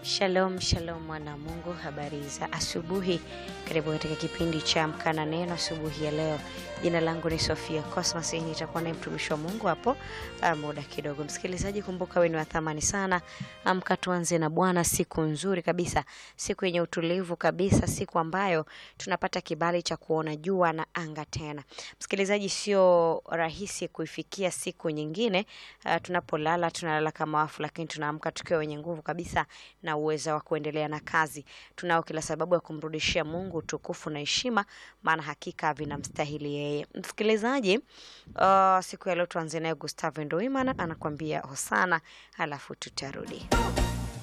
Shalom, shalom mwana Mungu, habari za asubuhi. Karibu katika kipindi cha Amka na Neno asubuhi ya leo. Jina langu ni Sofia Cosmas, nitakuwa naye mtumishi wa Mungu hapo uh, muda kidogo. Msikilizaji, kumbuka wewe ni wa thamani sana. Amka tuanze na Bwana, siku nzuri kabisa, siku yenye utulivu kabisa, siku ambayo tunapata kibali cha kuona jua na anga tena. Msikilizaji, sio rahisi kuifikia siku nyingine. Uh, tunapolala tunalala kama wafu, lakini tunaamka tukiwa wenye nguvu kabisa na uweza wa kuendelea na kazi. Tunao kila sababu ya kumrudishia Mungu utukufu na heshima, maana hakika vinamstahili yeye. Msikilizaji, uh, siku ya leo tuanze naye Gustavo Ndoimana anakuambia Hosana, alafu tutarudi.